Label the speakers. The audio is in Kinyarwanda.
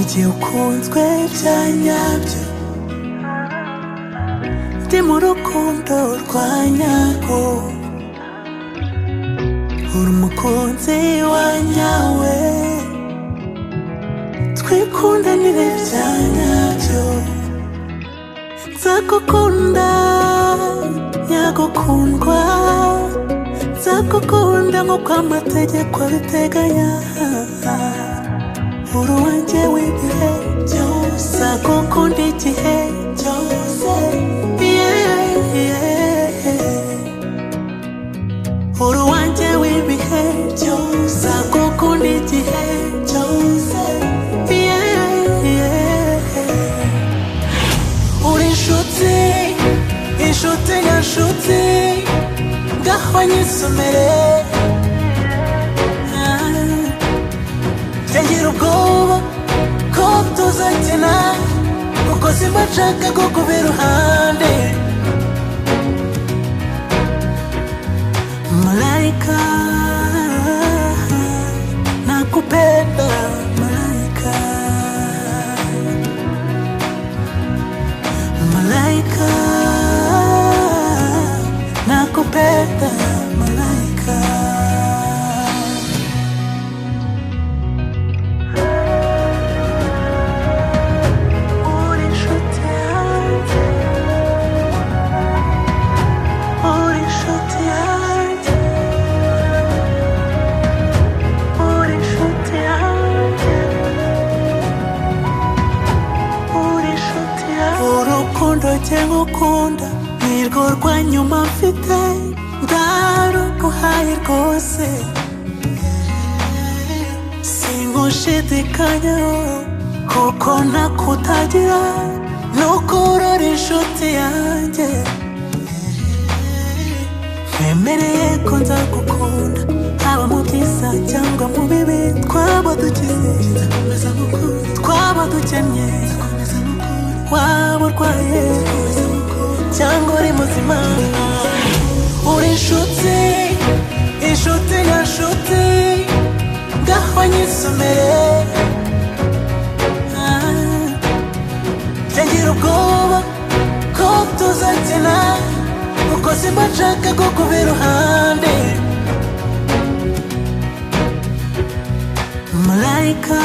Speaker 1: igihe ukunzwe bya nyabyo ndi mu rukundo rwa nyarwo uri umukunzi wa nyawe twikundanire bya nyabyo nzagukunda nyagukundwa nzagukunda nk'uko amategeko abiteganya uri uwanjye w'ibihe byose nzagukunda igihe cyose yeah, yeah. uri uwanjye w'ibihe byose nzagukunda igihe cyose yeah, yeah. uri inshuti inshuti nyanshuti ngaho nyisomere ngira ubwoba ko tuzakina kuko simba nshaka kukuba iruhande malaika nakupenda malaika malaika nakupenda malaika uri inshuti yanjye uri inshuti yanjye uri inshuti yanjye uri inshuti yanjye urukundo njye ngukunda nirwo rwa nyuma mfite ndaruguhaye rwose sinkushidikanyaho kuko nakutagira nuko urora inshuti yanjye twemereye ko nzagukunda haba mu byiza cyangwa mu bibi twaba dukize twaba dukennye waba urwaye cyangwa uri muzima uri inshuti inshuti nyanshuti ngaho nyisomere Ngira ubwoba ko tuzakina kuko simba nshaka kukuba iruhande Malaika